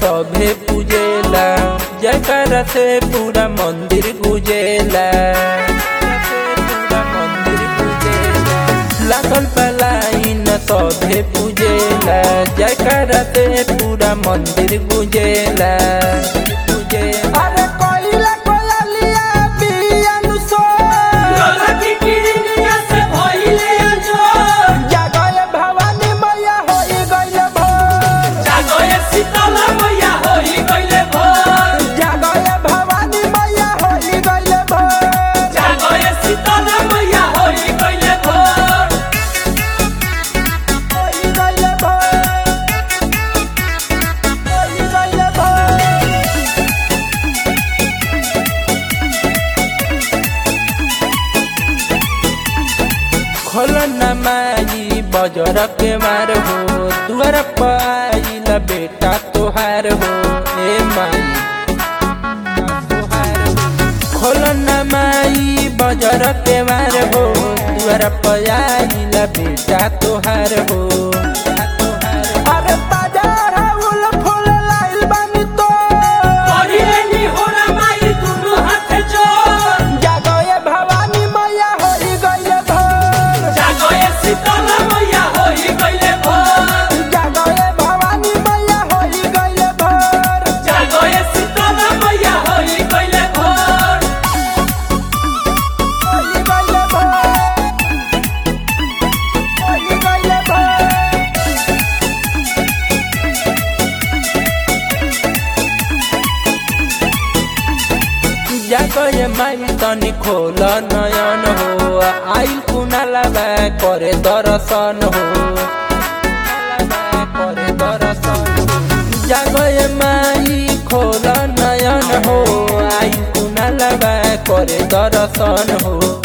सभे पूजेला जयकारा से पूरा मंदिर गुजेला पूरा मंदिर गुजेला लागल पलाइन सभे पूजेला जयकारा से पूरा मंदिर गुजेला गुजेला अरे कोइला कोयलिया बियानु सो जागय भवानी मैया होई गइले भोर जागय भवानी मैया होई गइले भोर होई गइले भोर होई गइले भोर खोल न माई बजर के मार हो दुआर पाइल बेटा तोहार हो ए माई तोहार हो। खोल न माई बजर के मार हो दुआर पाइल बेटा तोहार हो तोहार हो। अरे बाजार उल फूल लाइल बानी तो जागय भवानी मैया होई गइले भोर जागय भवानी मैया होई गइले भोर होई गइले भोर होई गइले भोर जागय माई तनी खोल नयन हो आइल कुनाला बा करे दर्शन हो करे दर्शन हो। जागय माई खोल नयन हो आइल कुनाला बा करे दर्शन हो